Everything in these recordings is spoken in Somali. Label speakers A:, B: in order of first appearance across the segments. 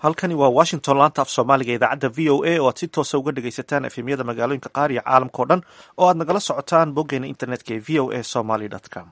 A: halkani waa washington laanta af soomaaliga idaacadda v o a oo aad si toosa uga dhegaysataan efemyada magaalooyinka qaar iyo caalamkao dhan oo aad nagala socotaan boggeena internetka ee v o a somaly com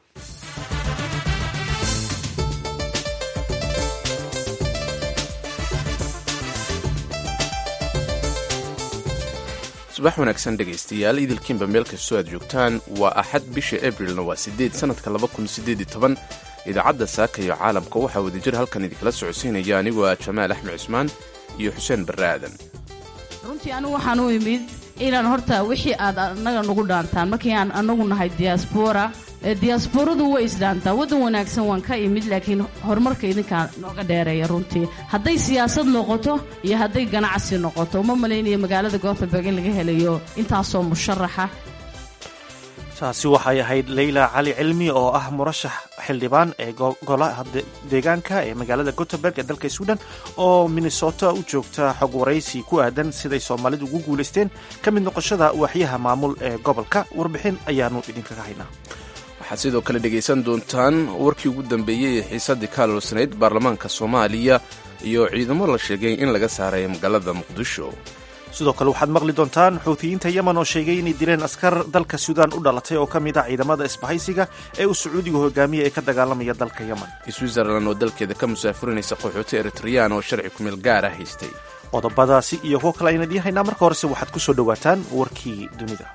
B: subax wanaagsan dhegaystayaal idilkiinba meel kastoo aad joogtaan waa axad bisha abrilna waa sideed sanadka laba kun sideed iyo toban idaacadda saaka iyo caalamka waxaa wadajir halkan idinkala socodsiinaya anigoo ah jamaal axmed cusmaan iyo xuseen barre aadan
C: runtii anigu waxaan u imid inaan horta wixii aad annaga nagu dhaantaan markii aan annagu nahay diyaasbora diyaasboradu way isdhaantaa waddan wanaagsan waan ka imid laakiin horumarka idinkaa nooga dheereeya runtii hadday siyaasad noqoto iyo hadday ganacsi noqoto uma malaynayo magaalada gotemberg in laga helayo intaasoo musharaxa
A: taasi waxay ahayd leyla cali cilmi oo ah murashax xildhibaan ee golaha deegaanka ee magaalada gotemberg ee dalka sweden oo minnesota u joogta xog waraysi ku aadan siday soomaalidu ugu guulaysteen ka mid noqoshada waaxyaha maamul ee gobolka warbixin ayaanu idinkaga haynaa
B: waxaad sidoo kale dhegaysan doontaan warkii ugu dambeeyey ee xiisaddii ka aloolsanayd baarlamaanka soomaaliya iyo ciidamo la sheegay in laga saaray magaalada muqdisho
A: sidoo kale waxaad maqli doontaan xuutiyiinta yemen oo sheegay inay dileen askar dalka suudaan u dhalatay oo ka mid ah ciidamada isbahaysiga ee uu sacuudigu hogaamiya ee ka dagaalamaya dalka yemen
B: switzerland oo dalkeeda ka musaafurinaysa qaxooti eritreyaan oo sharci kumeel gaara haystay
A: qodobadaasi iyo kuwo kale ayaan idiin haynaa marka horese waxaad ku soo dhowaataan warkii dunida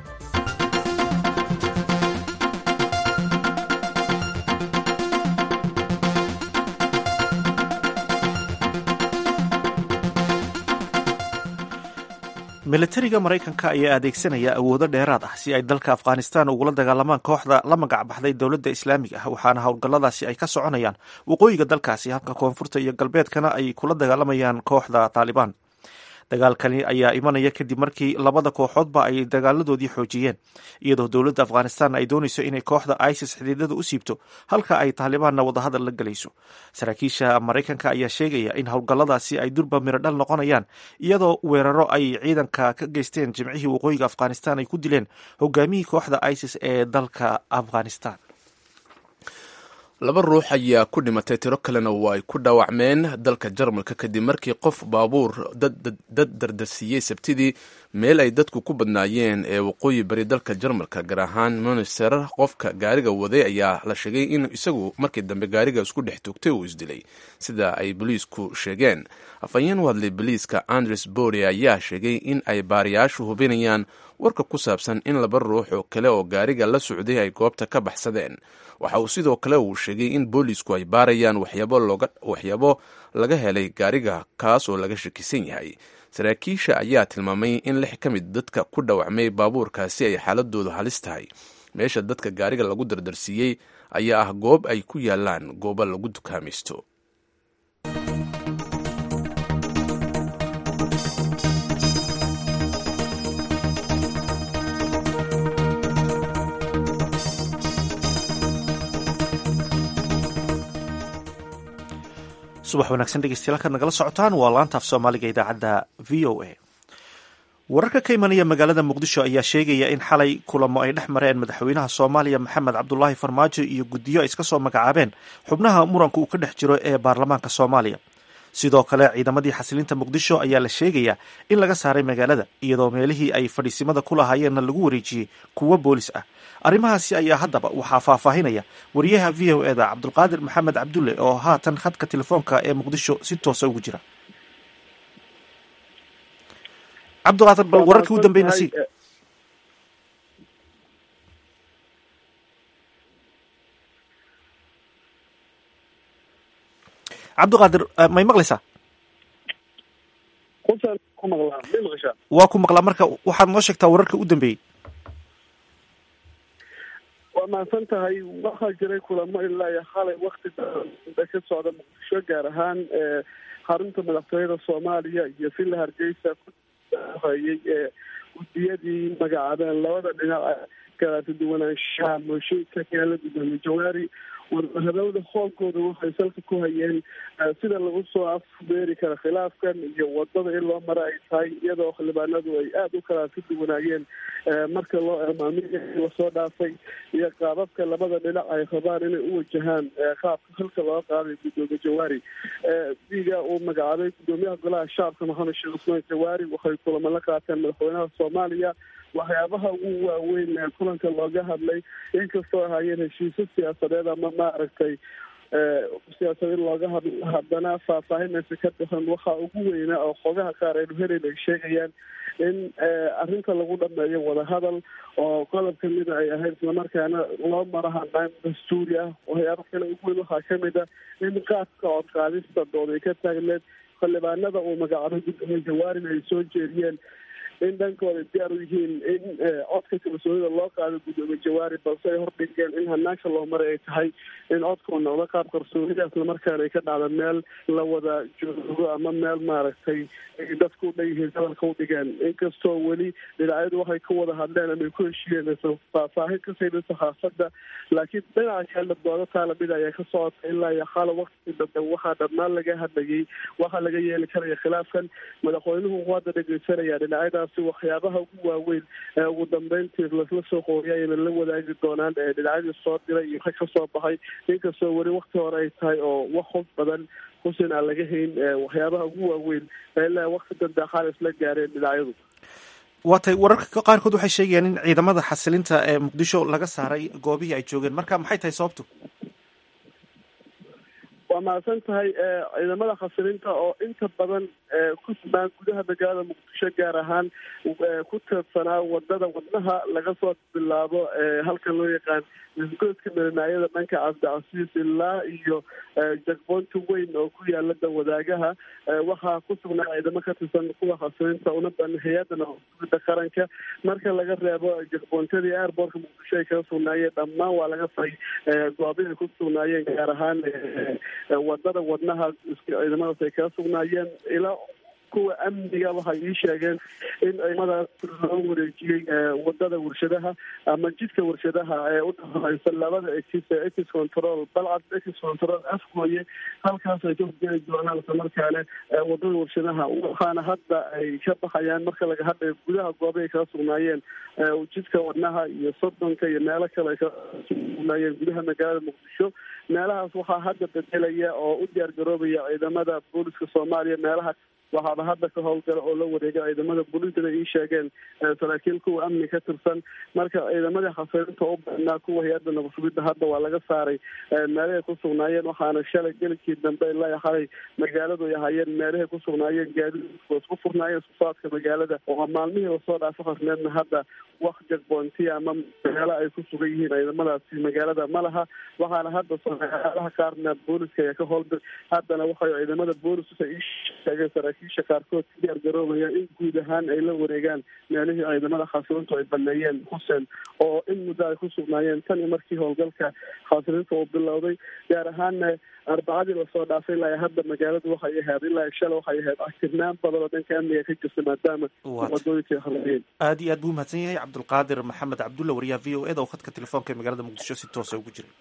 A: milatariga maraykanka ayaa adeegsanaya awoodo dheeraad ah si ay dalka afghanistan ugula dagaalamaan kooxda la magac baxday dowladda islaamiga ah waxaana howlgalladaasi ay ka soconayaan waqooyiga dalkaasi halka koonfurta iyo galbeedkana ay kula dagaalamayaan kooxda taalibaan dagaalkani ayaa imanaya kadib markii labada kooxoodba ay dagaaladoodii xoojiyeen iyadoo dowladda afghanistan ay doonayso inay kooxda isis xididada u siibto halka ay taalibaanna wadahadal la gelayso saraakiisha maraykanka ayaa sheegaya in howlgalladaasi ay durba mirodhal noqonayaan iyadoo weeraro ay ciidanka ka geysteen jimcihii waqooyiga afghanistan ay ku dileen hogaamihii kooxda isis ee dalka afghanistan
B: laba ruux ayaa ku dhimatay tiro kalena oo ay ku dhaawacmeen dalka jarmalka kadib markii qof baabuur dad dardarsiiyey sabtidii meel ay dadku ku badnaayeen ee waqooyi bari dalka jarmalka gaar ahaan monster qofka gaariga waday ayaa la sheegay in isagu markii dambe gaariga isku dhex toogtay uu isdilay sida ay boliisku sheegeen afhayeen u hadlay boliiska andres bore ayaa sheegay in ay baariyaashu hubinayaan warka ku saabsan in laba ruux oo kale oo gaariga la socday ay goobta ka baxsadeen waxa uu sidoo kale uu sheegay in boolisku ay baarayaan waxyaabo laga helay gaariga kaas oo laga shakisan yahay saraakiisha ayaa tilmaamay in lix ka mid dadka ku dhawacmay baabuurkaasi ay xaaladoodu halis tahay meesha dadka gaariga lagu dardarsiiyey ayaa ah goob ay ku yaalaan goobo lagu dukaamaysto
A: subax wanaagsan dhegeystayaal kaad nagala socotaan waa laanta af soomaaliga idaacadda v o a wararka ka imanaya magaalada muqdisho ayaa sheegaya in xalay kulamo ay dhex mareen madaxweynaha soomaaliya maxamed cabdulaahi farmaajo iyo guddiyo ay iska soo magacaabeen xubnaha muranka uu ka dhex jiro ee baarlamaanka soomaaliya sidoo kale ciidamadii xasilinta muqdisho ayaa la sheegayaa in laga saaray magaalada iyadoo meelihii ay fadhiisimada ku lahaayeenna lagu wareejiyey kuwo boolis ah arrimahaasi ayaa haddaba waxaa faahfaahinaya wariyaha v o eda cabdulqaadir maxamed cabdulle oo haatan khadka telefoonka ee muqdisho si toosa ugu jira cabdiqaadir bal wararkii u dambeyna si cabdiqaadir may maqlaysaa waa ku maqlaa marka waxaad noo sheegtaa wararka u dambeeyey
D: waa mahadsan tahay waxaa jiray kulamo ilaa iyo xalay wakti dambe ka socda muqdisho gaar ahaan xarunta madaxtooyada soomaaliya iyo villa hargeysa kuhayay ee guddiyadii magacaabeen labada dhinac kala duwanaanshaha mooshinka keela gudoomiye jawaari wadahadalada hoolkooda waxay salka ku hayeen sida lagu soo afbeeri kara khilaafkan iyo wadada in loo mara ay tahay iyadoo xildhibaanadu ay aada u kala ka duwanaayeen marka loo eemaamiya lasoo dhaafay iyo qaababka labada dhinac ay rabaan inay u wajahaan qaabka halka loo qaaday guddoomiye jawaari diga uu magacaabay guddoomiyaha golaha shacabka maxamed sheekh cusmaan jawaari waxay kulamo la qaateen madaxweynaha soomaaliya waxyaabaha ugu waaweyn ee kulanka looga hadlay inkastoo ahaayeen heshiisyo siyaasadeed ama maaragtay siyaasad in looga hadlo haddana faahfaahinaysa ka bixin waxaa ugu weynaa oo xogaha qaar aynu helayn ay sheegayaan in arrinta lagu dhameeyo wadahadal oo qodob kamida ay ahayd islamarkaana loo maro hanaan dastuuri ah waxyaaba kale ugu weyn waxaa kamid a in qaadka codqaadista dood ay ka taagneed xildhibaanada uu magacaabay guddoomiye jawaarin ay soo jeediyeen in dhankooda diyaar u yihiin in codka kalsoonida loo qaado guddoomiye jawaari balse ay hordhigeen in hanaanka loo maray ay tahay in codkuu noqdo qaab qarsoonida islamarkaana ay ka dhacda meel la wada joogo ama meel maaragtay dadku u dhan yihiin hadalka u dhigeen inkastoo weli dhinacyadu waxay ka wada hadleen ama ay ku heshiiyeen faahfaahin ka sayda saxaafadda laakiin dhinaca kalena doodo taalamida ayaa ka socota ilaa iyo xaala wakti dambe waxaa dhammaan laga hadlayay waxaa laga yeeli karaya khilaafkan madaxweynuhu wuxuu hadda dhegeysanaya dhinacyadaas waxyaabaha ugu waaweyn ee ugu dambeyntii lasla soo qooriya ayna la wadaagi doonaan dhinacyadii soo diray iyo rag ka soo baxay inkastoo weli wakti hore ay tahay oo wax hub badan xusin aan laga hayn waxyaabaha ugu waaweyn ilaa wakti dambe xaal isla gaareen dhinacyadu
A: waatay wararka qaarkood waxay sheegayaan in ciidamada xasilinta ee muqdisho laga saaray goobihii ay joogeen marka maxay tahay sababtu
D: waa mahadsan tahay ciidamada khasilinta oo inta badan ku sugnaan gudaha magaalada muqdisho gaar ahaan ku teedsanaa wadada wadnaha laga soo bilaabo halkan loo yaqaan isgoyska milinaayada dhanka cabdicasiis ilaa iyo jagboonta weyn oo ku yaala dawadaagaha waxaa ku sugnaa ciidamo ka tirsan kuwa khasilinta una badan hay-adda nabadgubida qaranka marka laga reebo jagboontadii airbortka muqdisho ay kaga sugnaayeen dhammaan waa laga faray goobihay ku sugnaayeen gaar ahaan wadada wadnaha ciidamadaas ay kaga sugnaayeen ilaa kuwa amniga waxay ii sheegeen in ciidamadaas loo wareejiyey wadada warshadaha ama jidka warshadaha ee udhaxaysa labada exis exis control balcad exis control afkooye halkaas ay ka hogeli doonaan islamarkaane wadada warshadaha waxaana hadda ay ka baxayaan marka laga hadlayo gudaha gooba ay kaga sugnaayeen jidka wadnaha iyo sodonka iyo meelo kale ay kaga sugnaayeen gudaha magaalada muqdisho meelahaas waxaa hadda bedelaya oo u diyaar garoobaya ciidamada booliska soomaaliya meelaha waxaaba hadda ka howlgala oo la wareega ciidamada booliisada ii sheegeen saraakiil kuwa amni ka tirsan marka ciidamadii khasirinta u badnaa kuwa hay-adda nabadsugidda hadda waa laga saaray meelahay ku sugnaayeen waxaana shalay gelikii dambe ilaa xalay magaaladu ay ahaayeen meelahay ku sugnaayeen gaadiidku isku furnaayeen iskusaadka magaalada oo maalmihii lasoo dhaafo khasneedna hadda wax jagboonti ama meelo ay ku sugan yihiin ciidamadaasi magaalada ma laha waxaana hadda meelaha qaarna booliska ayaa ka howlgal haddana waxay ciidamada booliska ii sheegeen saraakiisha qaarkood ka diyaar garoobaya in guud ahaan ay la wareegaan meelihii ciidamada khasirintu ay baneeyeen xuseen oo in muddo ay ku sugnaayeen tan iyo markii howlgalka khasirinta uu bilowday gaar ahaanna arbacadii lasoo dhaafay ilaa hadda magaaladu waxay ahayd ilaa shala waxay ahayd aktirnaan badan oo dhanka amniga ka jirta maadaama wadooyinka halayeen
A: aad iyo aad buu umahadsan yahay cabdulqaadir maxamed cabdulla wariyaha v o eda oo khadka telefoonka ee magaalada muqdisho si toosa ugu jiray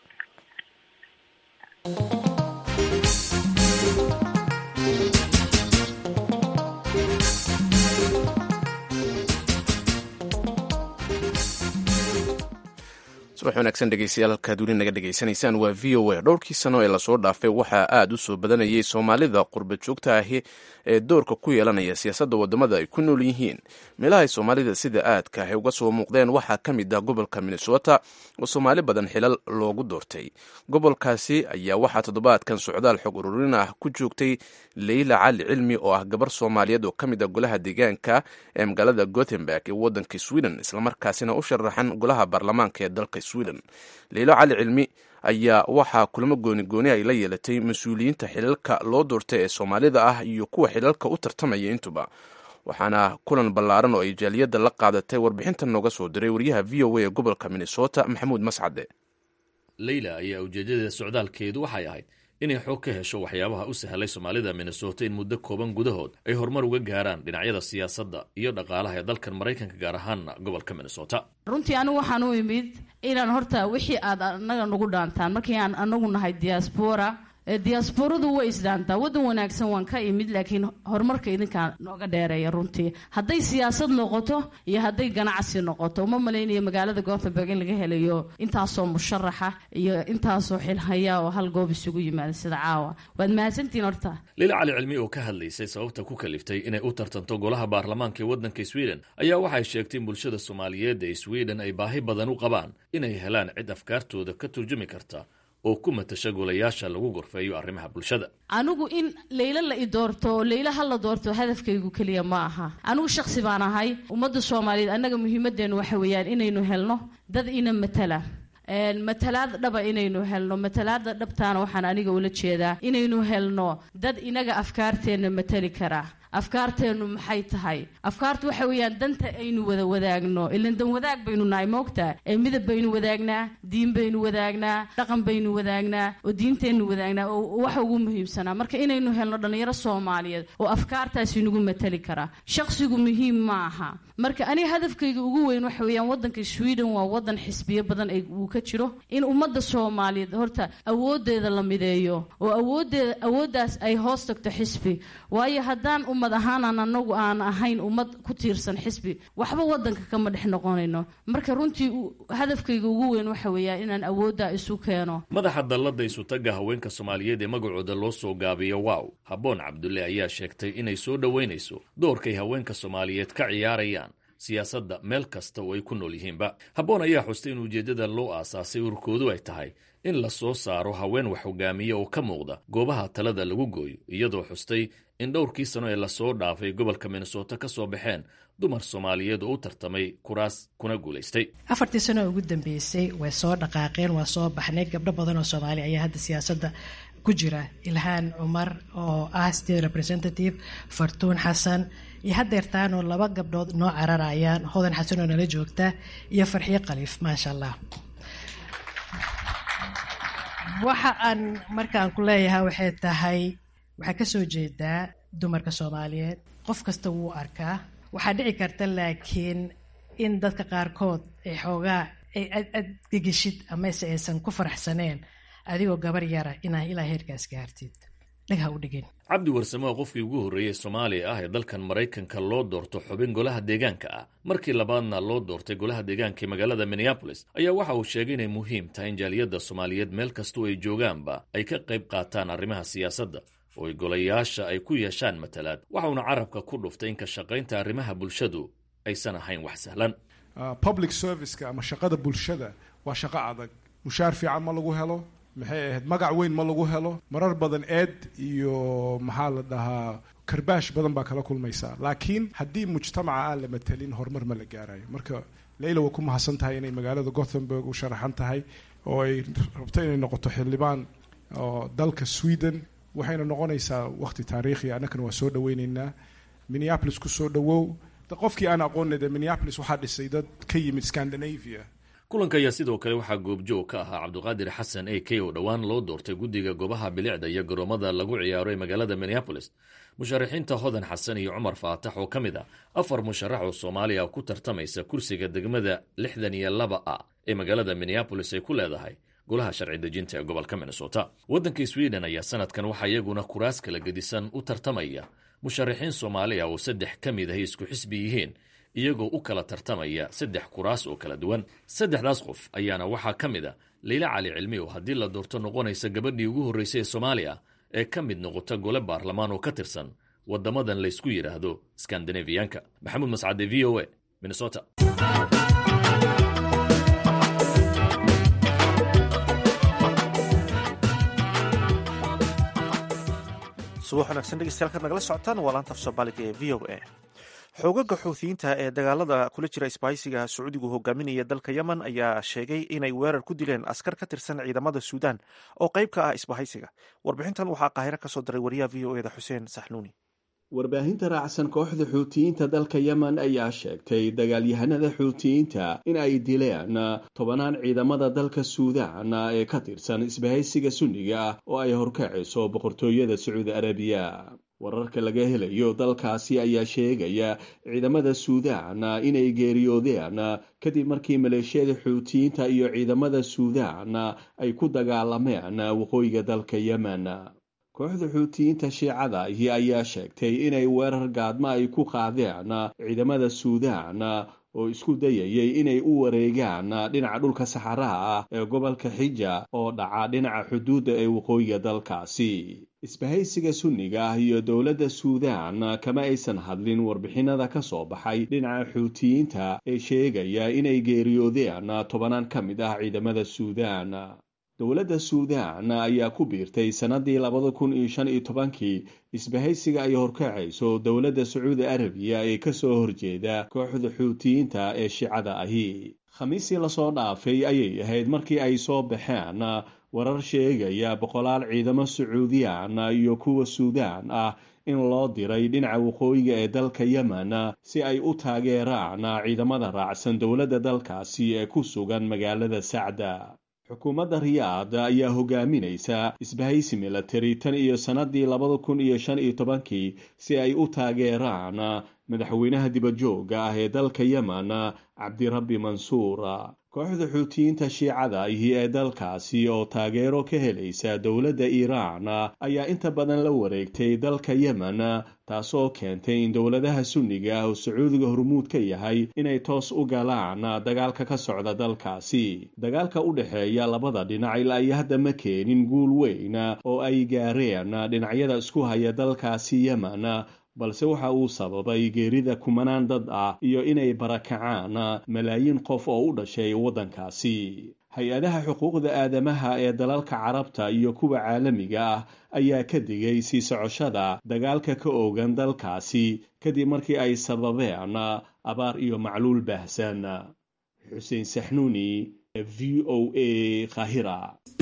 B: subax wanaagsan dhegeystayaal halkaad weli naga dhegaysanaysaan waa v o a dhowrkii sano ee lasoo dhaafay waxaa aada u soo badanayay soomaalida qurba joogta ahi ee doorka ku yeelanaya siyaasadda wadamada ay ku nool yihiin meelahay soomaalida sida aadka ahy uga soo muuqdeen waxaa ka mid ah gobolka minnesota oo soomaali badan xilal loogu doortay gobolkaasi ayaa waxaa toddobaadkan socdaal xog ururin ah ku joogtay leyla cali cilmi oo ah gabar soomaaliyeed oo ka mid ah golaha deegaanka ee magaalada gothenburg ee waddanka sweden islamarkaasina u sharaxan golaha baarlamaanka ee dalka sweden leylo cali cilmi ayaa waxaa kulamo gooni gooni ay la yeelatay mas-uuliyiinta xilalka loo doortay ee soomaalida ah iyo kuwa xilalka u tartamaya intuba waxaana kulan ballaaran oo ay jaaliyadda la qaadatay warbixintan nooga soo diray wariyaha v o a ee gobolka minnesota maxamuud mascade
E: leyla ayaa ujeeddada socdaalkeedu waxay ahayd inay xoog ka hesho waxyaabaha u sahlay soomaalida minnesota in muddo kooban gudahood ay horumar uga gaaraan dhinacyada siyaasadda iyo dhaqaalaha ee dalkan maraykanka gaar ahaanna gobolka minnesota
C: runtii anigu waxaan u imid inaan horta wixii aad anaga nagu dhaantaan markii aan anagu nahay diaspora diasporadu way isdhaantaa waddan wanaagsan waan ka imid laakiin horumarka idinkaa nooga dheereeya runtii hadday siyaasad noqoto iyo hadday ganacsi noqoto uma malaynayo magaalada gotemburg in laga helayo intaasoo musharaxa iyo intaasoo xilhaya oo hal goob isugu yimaada sida caawa waad mahadsantihiin horta
E: liila cali cilmi oo ka hadlaysay sababta ku kaliftay inay u tartanto golaha baarlamaanka ee waddanka sweden ayaa waxay sheegtay in bulshada soomaaliyeed ee sweden ay baahi badan u qabaan inay helaan cid afkaartooda ka turjumi karta oo ku matasha golayaasha lagu gorfeeyo arrimaha bulshada
C: anigu in leylo la i doorto oo leylo ha la doorto hadafkaygu keliya ma aha anigu shaksi baan ahay ummadda soomaaliyeed annaga muhiimadeennu waxa weeyaan inaynu helno dad ina matala matalaad dhaba inaynu helno matalaada dhabtaana waxaan aniga ula jeedaa inaynu helno dad inaga afkaarteenna matali karaa afkaarteennu maxay tahay afkaartu waxa weeyaan danta aynu wada wadaagno ilan dan wadaag baynu nahay moogtaa ee midab baynu wadaagnaa diin baynu wadaagnaa dhaqan baynu wadaagnaa oo diinteennu wadaagnaa oo waxa ugu muhiimsanaa marka inaynu helno dhallinyaro soomaaliyeed oo afkaartaasi nagu matali karaa shaqsigu muhiim ma aha marka aniga hadafkayga ugu weyn waxa weeyaan waddanka sweden waa waddan xisbiyo badan uu ka jiro in ummadda soomaaliyeed horta awoodeeda la mideeyo oo awoodeeda awooddaas ay hoos tagto xisbi waayo haddaan ummad ahaanaan anagu aan ahayn ummad ku tiirsan xisbi waxba waddanka kama dhex noqonayno marka runtii hadafkayga ugu weyn waxa weeyaan inaan awooddaa isu keeno
E: madaxa dallada isutaga haweenka soomaaliyeed ee magacooda loo soo gaabiyo wow habboon cabdulle ayaa sheegtay inay soo dhoweynayso doorkay haweenka soomaaliyeed ka ciyaarayaan siyaasadda meel kasta oo ay ku nool yihiinba habboon ayaa xustay in ujeeddada loo aasaasay ururkoodu ay tahay in la soo saaro haween wax hogaamiya oo ka muuqda goobaha talada lagu gooyo iyadoo xustay in dhowrkii sano ee lasoo dhaafay gobolka minnesota ka soo baxeen dumar soomaaliyeed oo u tartamay kuraas kuna guulaystay
F: afartii sano ugu dambeysay way soo dhaqaaqeen waa soo baxnay gabdho badan oo soomaali ayaa hadda siyaasadda ku jira ilhaan cumar oo ah state representative fartuun xasan iyo haddeertaanoo laba gabdhood noo cararayaan hodan xasan oo nala joogta iyo farxiyo khaliif maasha allah waxa aan markaan ku leeyahay waxay tahay waxaa ka soo jeedaa dumarka soomaaliyeed qof kasta wuu arkaa waxaa dhici karta laakiin in dadka qaarkood ay xoogaa ay ad gegeshid amase aysan ku faraxsaneen adigoo gabar yara inaa ilaa heerkaas gaartid dhagha u dhigin
E: cabdi warsamo oo qofkii ugu horreeyey soomaaliya ah ee dalkan maraykanka loo doorto xubin golaha deegaanka ah markii labaadna loo doortay golaha deegaanka ee magaalada minneabolis ayaa waxa uu sheegay inay muhiim tahay in jaaliyadda soomaaliyeed meel kastoo ay joogaanba ay ka qayb qaataan arrimaha siyaasadda oo ay golayaasha ay ku yeeshaan matalaad waxauna carabka ku dhuftay in ka shaqaynta arrimaha bulshadu aysan ahayn wax sahlan
G: public serviceka ama shaqada bulshada waa shaqo adag mushaar fiican ma lagu helo maxay ahayd magac weyn ma lagu helo marar badan eed iyo maxaa la dhahaa karbaash badan baa kala kulmaysaa laakiin haddii mujtamaca aan la matelin horumar ma la gaarayo marka leyla way ku mahadsan tahay inay magaalada gothenburg u sharaxan tahay oo ay rabto inay noqoto xildhibaan oo dalka sweden waxayna noqonaysaa waqti taariikhi annagana waa soo dhaweyneynaa minneapolis kusoo dhawow qofkii aan aqoonay dee minneapolis waxaa dhisay dad ka yimid scandinavia
E: kulanka ayaa sidoo kale waxaa goobjoog ka ahaa cabdiqaadir xasan a k oo dhowaan loo doortay guddiga goobaha bilicda iyo garoomada lagu ciyaaro ee magaalada minneabolis musharaxiinta hodan xasan iyo cumar faatax oo ka mid ah afar musharax oo soomaaliya ku tartamaysa kursiga degmada lixdan iyo laba a ee magaalada minneabolis ay ku leedahay golaha sharci dejinta ee gobolka minnesota waddanka sweden ayaa sanadkan waxaa iyaguna kuraas kala gedisan u tartamaya musharaxiin soomaaliya oo saddex ka mid ahay isku xisbi yihiin iyagoo u kala tartamaya saddex kuraas oo kala duwan saddexdaas qof ayaana waxaa ka mid a leyla cali cilmi oo haddii la doorto noqonaysa gabadhii ugu horreysay ee soomaaliya ee ka mid noqota gole baarlamaan oo ka tirsan waddamadan laysku yidhaahdo skandinafiyanka maxamuud mascade v o a minnesota
A: subax wanaagsan dhegeystayaal kaad nagala socotaan waa laanta af soomaaliga ee v o a xoogaga xuuthiyiinta ee dagaalada kula jira isbaahaysiga sacuudigu hogaaminaya dalka yemen ayaa sheegay inay weerar ku dileen askar ka tirsan ciidamada suudaan oo qayb ka ah isbahaysiga warbixintan waxaa qaahiro ka soo diray wariyaha v o eda xuseen saxnuuni
H: warbaahinta raacsan kooxda xuutiyiinta dalka yemen ayaa sheegtay dagaalyahanada xuutiyiinta in ay dileen tobanaan ciidamada dalka suudaan ee ka tirsan isbahaysiga sunniga ah oo ay horkacayso boqortooyada sacuudi arabiya wararka laga helayo dalkaasi ayaa sheegaya ciidamada suudaan inay geeriyoodeen kadib markii maleeshiyada xuutiyiinta iyo ciidamada suudaan ay ku dagaalameen waqooyiga dalka yemen kooxda xuutiyiinta shiicada ahi ayaa sheegtay inay weerar gaadma ay ku qaadeen ciidamada suudaan oo isku dayayay inay u wareegaan dhinaca dhulka saxaraha ah ee gobolka xija oo dhaca dhinaca xuduudda ee waqooyiga dalkaasi isbahaysiga sunniga ah iyo dowladda suudaan kama aysan hadlin warbixinada ka soo baxay dhinaca xuutiyiinta ee sheegaya inay geeriyoodeen tobanaan ka mid ah ciidamada suudaan dowladda suudaan ayaa ku biirtay sannadii labada kun iyo shan iyo tobankii isbahaysiga ay horkacayso dowladda sacuudi arabiya ee ka soo horjeeda kooxda xuutiyiinta ee shicada ahi khamiisii lasoo dhaafay ayay ahayd markii ay soo baxeen warar sheegaya boqolaal ciidamo sacuudiyaan iyo kuwa suudaan ah in loo diray dhinaca waqooyiga ee dalka yemen si ay u taageeraan ciidamada raacsan dowladda dalkaasi ee ku sugan magaalada sacda xukuumadda riyaad ayaa hogaaminaysa isbahaysi milatari tan iyo sannadii labada kun iyo shan iyo tobankii si ay u taageeraan madaxweynaha dibadjoogga ah ee dalka yemen cabdirabbi mansuur kooxda xuutiyiinta shiicada ahi ee dalkaasi oo taageero ka helaysa dowladda iiraan ayaa inta badan la wareegtay dalka yemen taasoo keentay in dowladaha sunniga ah oo sacuudiga hormuud ka yahay inay toos u galaan dagaalka ka socda dalkaasi dagaalka u dhexeeya labada dhinac ilaa iyo hadda ma keenin guul weyn oo ay gaareen dhinacyada isku haya dalkaasi yemen balse waxa uu sababay geerida kumanaan dad ah iyo inay barakacaan malaayiin qof oo u dhashay waddankaasi hay-adaha xuquuqda aadamaha ee dalalka carabta iyo kuwa caalamiga ah ayaa ka digay sii socoshada dagaalka ka oogan dalkaasi kadib markii ay sababeen abaar iyo macluul baahsan xuseen saxnuuni v o a khahira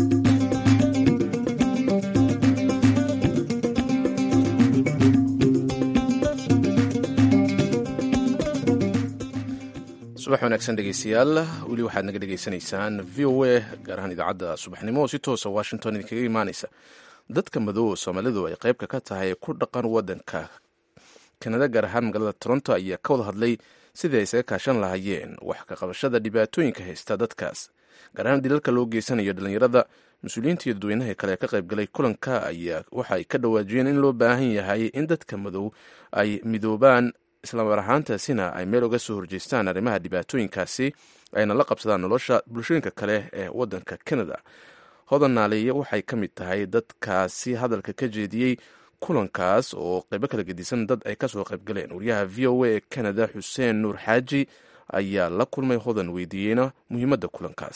B: subax wanaagsan dhegeystayaal weli waxaad naga dhegeysanaysaan v o a gaar ahaan idaacadda subaxnimo oo si toosa washington idinkaga imaanaysa dadka madow soomaalidu ay qaybka ka tahay ku dhaqan wadanka kanada gaar ahaan magaalada toronto ayaa ka wada hadlay sidii ay isaga kaashan lahaayeen wax ka qabashada dhibaatooyinka haysta dadkaas gaar ahaan dilalka loo geysanayo dhallinyarada mas-uuliyiinta iyo dadweynaha kale ee ka qaybgalay kulanka ayaa waxa ay ka dhawaajiyeen in loo baahan yahay in dadka madow ay midoobaan islamar ahaantaasina ay meel uga soo horjeestaan arrimaha dhibaatooyinkaasi ayna la qabsadaan nolosha bulshooyinka kale ee wadanka canada hodan naaliye waxay ka mid tahay dadkaasi hadalka ka jeediyey kulankaas oo qaybo kala gedisan dad ay kasoo qaybgaleen wariyaha v o a ee canada xuseen nuur xaaji ayaa la kulmay hodan weydiiyeyna muhiimadda kulankaas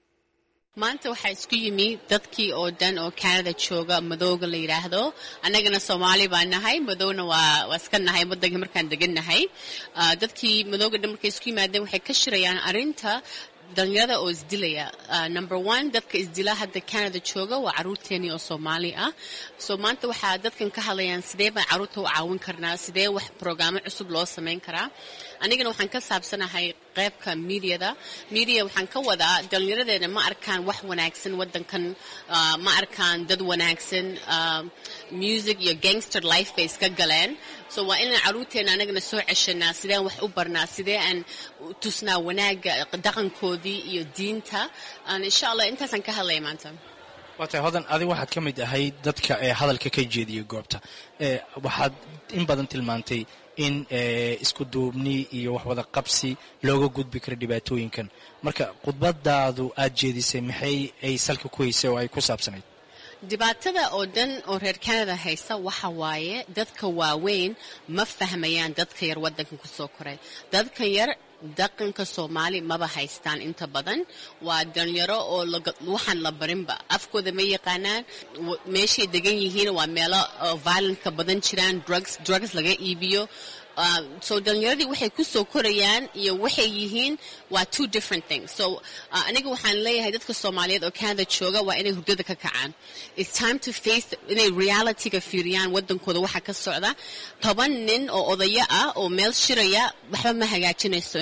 I: maanta waxaa isku yimi dadkii oo dhan oo canada jooga madowga la yidhaahdo annagana soomaali baa nahay madowna waa waa iska nahay waddanka markaan degan nahay dadkii madowga dhan markay isku yimaadeen waxay ka shirayaan arrinta dhalinyarada oo isdilaya number one dadka isdila hadda canada jooga waa caruurteenii oo soomaali ah so maanta waxaa dadkan ka hadlayaan sidee baan caruurta u caawin karnaa sidee wax brograamo cusub loo samayn karaa anigana waxaan ka saabsanahay qaybka mediada media waxaan ka wadaa dhallinyaradeena ma arkaan wax wanaagsan wadankan ma arkaan dad wanaagsan music iyo gangster life bay iska galeen so waa inaan caruurteena anagana soo ceshanaa sideen wax u barnaa sidee aan tusnaa wanaaga dhaqankoodii iyo diinta insha allah intaasaan ka hadlaya maanta
J: waatay hodan adig waxaad ka mid ahayd dadka ee hadalka ka jeediyay goobta waxaad in badan tilmaantay in isku duubni iyo waxwada qabsi looga gudbi karo dhibaatooyinkan marka khudbadaadu aad jeedisay maxay ay salka ku haysay oo ay ku saabsanayd
I: dhibaatada oo dhan oo reer canada haysta waxa waaye dadka waaweyn ma fahmayaan dadka yar waddankan ku soo koray dadka yar dhaqanka soomaali maba haystaan inta badan waa dhalinyaro oo waxaan la barinba afkooda ma yaqaanaan meeshay degan yihiin waa meelo violentka badan jiraan drugs drugs laga iibiyo so dhalinyaradii waxay ku soo korayaan iyo waxay yihiin waa two different things so aniga waxaan leeyahay dadka soomaaliyeed oo canada jooga waa inay hurdada ka kacaan it's time to face inay realityga fiiriyaan wadankooda waxa ka socda toban nin oo odayo ah oo meel shiraya waxba ma hagaajinayso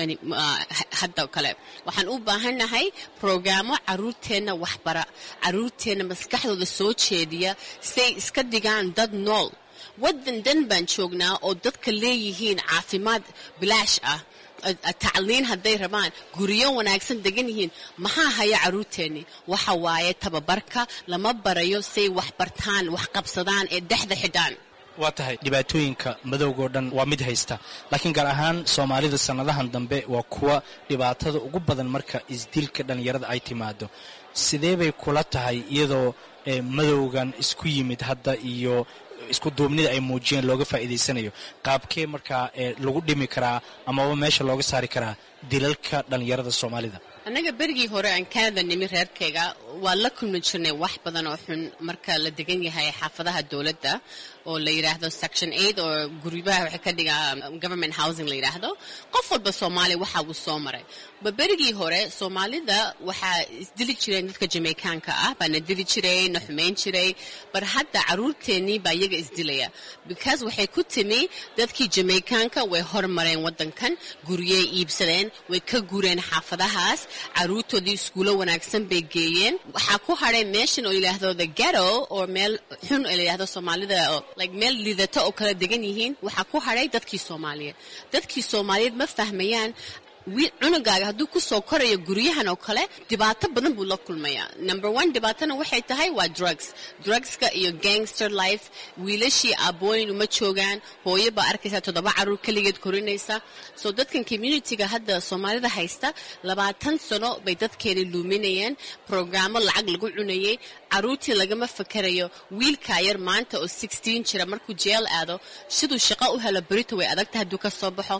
I: hadda kale waxaan u baahannahay programmo caruurteenna waxbara caruurteenna maskaxdooda soo jeediya say iska dhigaan dad nool waddan dan baan joognaa oo dadka leeyihiin caafimaad bilaash ah tacliin hadday rabaan guryo wanaagsan degan yihiin maxaa haya caruurteennii waxa waaye tababarka lama barayo say wax bartaan wax qabsadaan ee dhexda xidhaan
J: waa tahay dhibaatooyinka madowgao dhan waa mid haysta laakiin gaar ahaan soomaalida sannadahan dambe waa kuwa dhibaatada ugu badan marka isdilka dhallinyarada ay timaado sidee bay kula tahay iyadoo madowgan isku yimid hadda iyo isku duubnida ay muujiyeen looga faa'iidaysanayo qaabkee markaa lagu dhimi karaa amaba meesha looga saari karaa dilalka dhallinyarada soomaalida
I: annaga berigii hore aan canada nimi reerkayga waa la kulmi jirnay wax badan oo xun marka la degan yahay xaafadaha dowladda oo la yidhaahdo section eight oo guryaha waxay ka dhigaa government housing la yidhaahdo qof walba soomaaliya waxa uu soo maray ba berigii hore soomaalida waxaa isdili jireen dadka jamaicaanka ah baa na dili jiray na xumayn jiray bar hadda caruurteennii baa iyaga isdilaya because waxay ku timi dadkii jamaicaanka way hormareen waddankan guryey iibsadeen way ka gureen xaafadahaas caruurtoodii iskuulo wanaagsan bay geeyeen waxaa ku hadhay meeshan oo yidhaahdo the ghetto oo meel xun oo layidhahdo soomaalida like meel liidato oo kala degan yihiin waxaa ku hadhay dadkii soomaaliyeed dadkii soomaaliyeed ma fahmayaan cunugaaga hadduu ku soo korayo guryahan oo kale dhibaato badan buu la kulmayaa number one dhibaatona waxay tahay waa drugs drugska iyo gangster life wiilashii aabooyin uma joogaan hooyo baa arkaysa toddoba caruur keligeed korinaysa so dadkan communityga hadda soomaalida haysta labaatan sano bay dadkeeni luuminayeen programmo lacag lagu cunayay caruurtii lagama fakarayo wiilkaa yar maanta oo sixteen jira markuu jeel aado siduu shaqo u helo berito way adagta hadduu ka soo baxo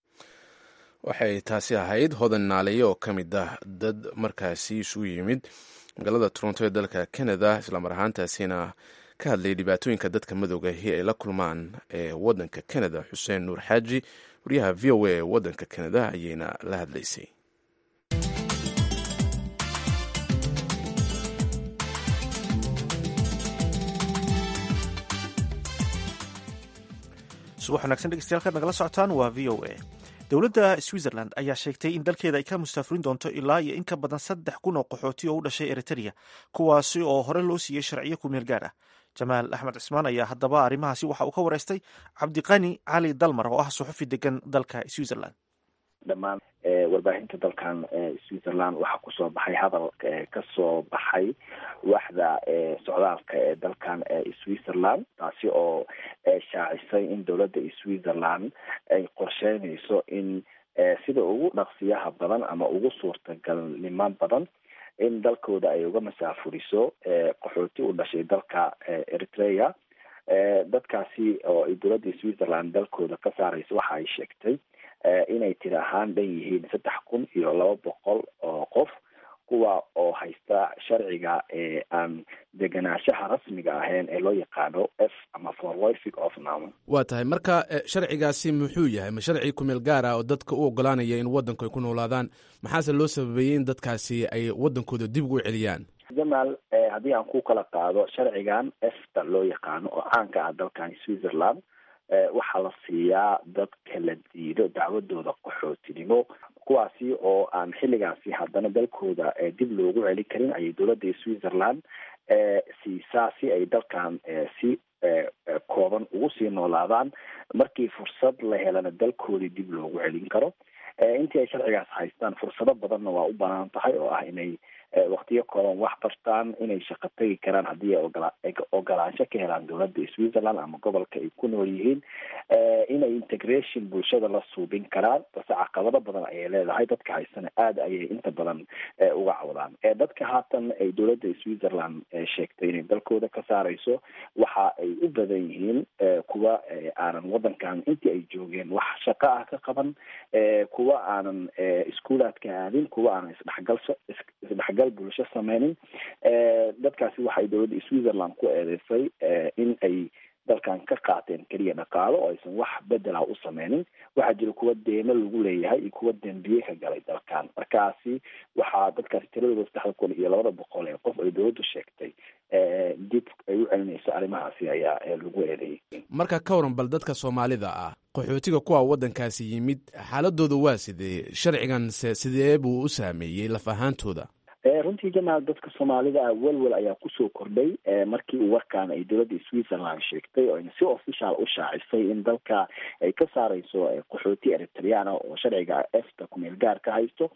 B: waxay taasi ahayd hodan naaliye oo ka mid ah dad markaasi isugu yimid magaalada toronto ee dalka canada islamar ahaantaasina ka hadlayay dhibaatooyinka dadka madowgahi ay la kulmaan ee wadanka canada xuseen nuur xaaji wariyaha v o a ee wadanka canada ayayna la hadlaysay
A: subax wanagsan dhegeystayaal kaad nagala socotaan waa v o a dowladda switzerland ayaa sheegtay in dalkeeda ay ka mustaafurin doonto ilaa iyo in ka badan saddex kun oo qaxooti oo u dhashay eritrea kuwaasi oo hore loo siiyey sharciyo ku meel gaar ah jamaal axmed cismaan ayaa haddaba arrimahaasi waxa uu ka wareystay cabdiqani cali dalmar oo ah suxufi degan dalka switzerland
K: dhammaan warbaahinta dalkan switzerland waxaa kusoo baxay hadal kasoo baxay waaxda socdaalka ee dalkan switzerland taasi oo shaacisay in dowladda switzerland ay qorsheynayso in sida ugu dhaqsiyaha badan ama ugu suurtagalnimo badan in dalkooda ay uga masaafuriso qaxooti u dhashay dalka eritrea dadkaasi oo ay dowladda switzerland dalkooda ka saarayso waxa ay sheegtay inay tiri ahaan dhan yihiin saddex kun iyo laba boqol oo qof kuwa oo haysta sharciga ee aan deganaanshaha rasmiga ahayn ee loo yaqaano f ama forlific of nown
B: waa tahay marka sharcigaasi muxuu yahay ma sharci kumeel gaar ah oo dadka u ogolaanaya in waddanku ay ku noolaadaan maxaase loo sababeeyey in dadkaasi ay waddankooda dib ugu celiyaan
K: jamaal haddii aan ku kala qaado sharcigan efta loo yaqaano oo caanka ah dalkan switzerland waxaa la siiyaa dad kala diido dacwadooda qaxootinimo kuwaasi oo aan xilligaasi haddana dalkooda dib loogu celin karin ayay dowladda switzerland siisaa si ay dalkan si kooban ugu sii noolaadaan markii fursad la helana dalkoodii dib loogu celin karo intii ay sharcigaas haystaan fursado badanna waa u banaan tahay oo ah inay waktiyo kooban wax bartaan inay shaqo tegi karaan haddii ay ogolaansho ka helaan dowladda switzerland ama gobolka ay ku nool yihiin inay integration bulshada la suubin karaan balse caqabado badan ayay leedahay dadka haysana aada ayay inta badan uga cawdaan dadka haatan ay dowladda switzerland sheegtay inay dalkooda ka saarayso waxa ay u badan yihiin kuwa aanan wadankan intii ay joogeen wax shaqo ah ka qaban kuwa aanan iskuulaadka aadin kuwa aanan isdhexgal isdhexgal bulsho sameynin dadkaasi waxay dowladda switzerland ku eedeysay in ay dalkan ka qaateen keliya dhaqaalo oo aysan wax bedela u sameynin waxaa jira kuwa deemo lagu leeyahay iyo kuwa dembiye ka galay dalkan markaasi waxaa dadkaasi tiradooda saddexda kun iyo labada boqol ee qof ay dowladdu sheegtay dib ay u celinayso arrimahaasi ayaa lagu eedeeyay
B: marka ka waran bal dadka soomaalida ah qaxootiga kuwa waddankaasi yimid xaaladooda waa sidee sharcigan se sidee buu u saameeyey laf ahaantooda
K: runtii jamaal dadka soomaalida ah welwel ayaa kusoo kordhay markii uu warkaan ay dowladda switzerland sheegtay oo ayna si official u shaacisay in dalka ay ka saareyso qaxooti eritreana oo sharciga efta kumeel gaar ka haysto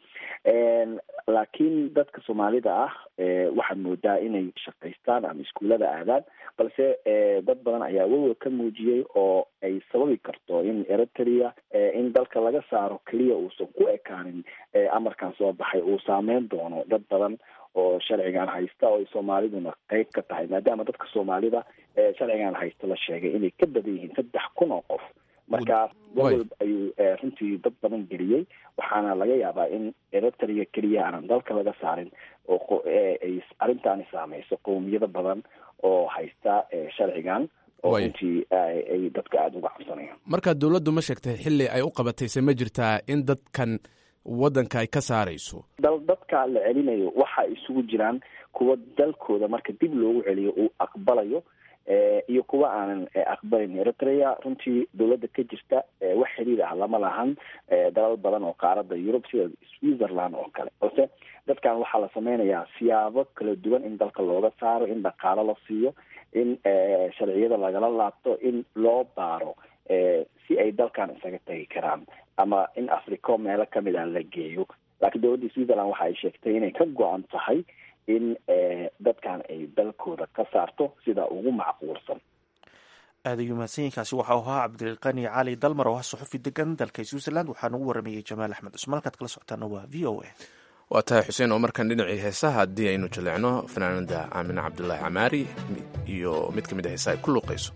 K: laakiin dadka soomaalida ah waxaad moodaa inay shaqaystaan ama iskuullada aadaan balse dad badan ayaa welwel ka muujiyey oo ay sababi karto in eritrea in dalka laga saaro keliya uusan ku ekaanin amarkan soo baxay uu saameyn doono dad badan oo sharcigan haysta oo ay soomaaliduna qeyb ka tahay maadaama dadka soomaalida sharcigan haysta la sheegay inay ka badan yihiin saddex kun oo qof markaas welwel ayuu runtii dad badan geliyey waxaana laga yaabaa in eritrea keliya aanan dalka laga saarin oo ay arrintaani saameyso qowmiyado badan oo haysta sharcigan oo runtii ay dadka aada uga cabsanayaan
B: marka dowladdu ma sheegtay xilli ay u qabatayse ma jirtaa in dadkan waddanka ay ka saarayso
K: dal dadka la celinayo waxa isugu jiraan kuwa dalkooda marka dib loogu celiyo uu aqbalayo iyo kuwa aanan aqbalin eritrea runtii dowladda ka jirta wax xiriir ah lama lahan dalal badan oo qaarada yurub sida switzerland oo kale balse dadkan waxaa la sameynayaa siyaabo kala duwan in dalka looga saaro in dhaqaalo la siiyo in sharciyada lagala laabto in loo baaro si ay dalkan isaga tagi karaan ama in africo meelo kamid a la geeyo laakiin dowladda switzerland waxa ay sheegtay inay ka go-an tahay in dadkan ay dalkooda ka saarto sida ugu macquulsan
A: aada ayuu mahadsanyiinkaasi waxau ahaa cabdiqani cali dalmar oo ah suxufi degan dalka switzerland waxaana ugu waramayey jamaal axmed cusmaan halkaad kala socotaana waa v o a
B: waa tahay xuseen oo markaan dhinacii heesaha haddii aynu jaleecno fanaanada aamine cabdulaahi camaari iyo mid ka mid a heesaha ay ku luuqayso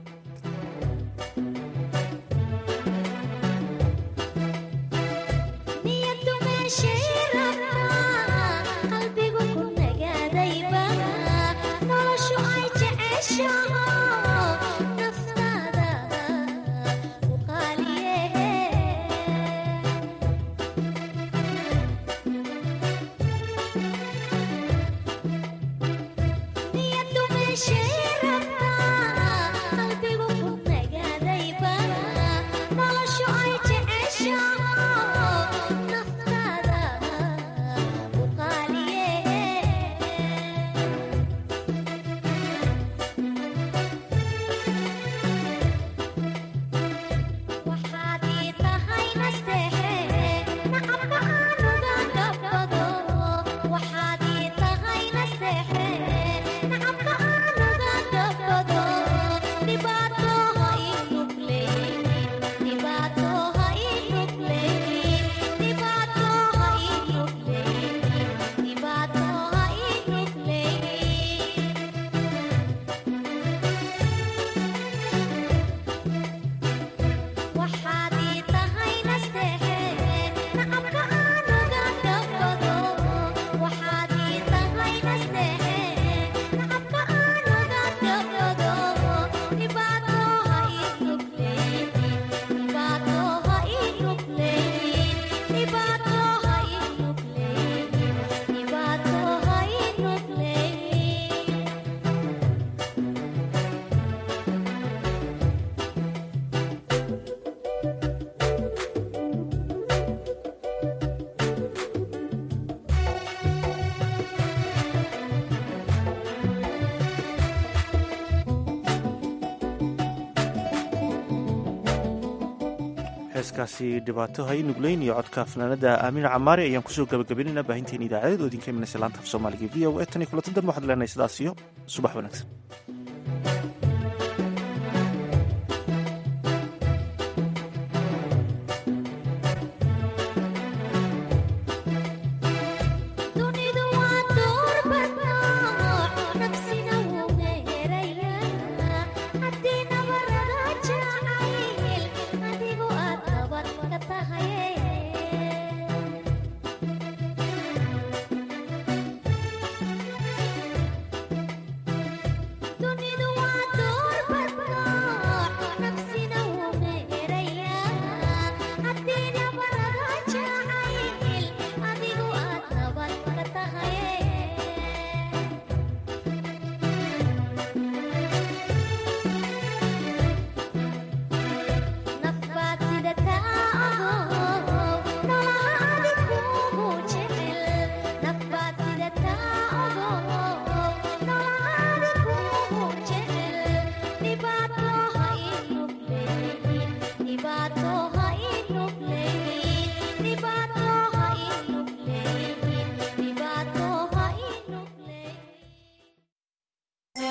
A: heeskaasi dhibaato hay nugleyn iyo codka fanaanada aamiin camaari ayaan kusoo gabagabaynayna baahinteena idaacadeed oo idinka imanaysa laanta af soomaaliga v o e tan iyo kulanti dambe waxaad leenahay sidaas iyo subax wanaagsan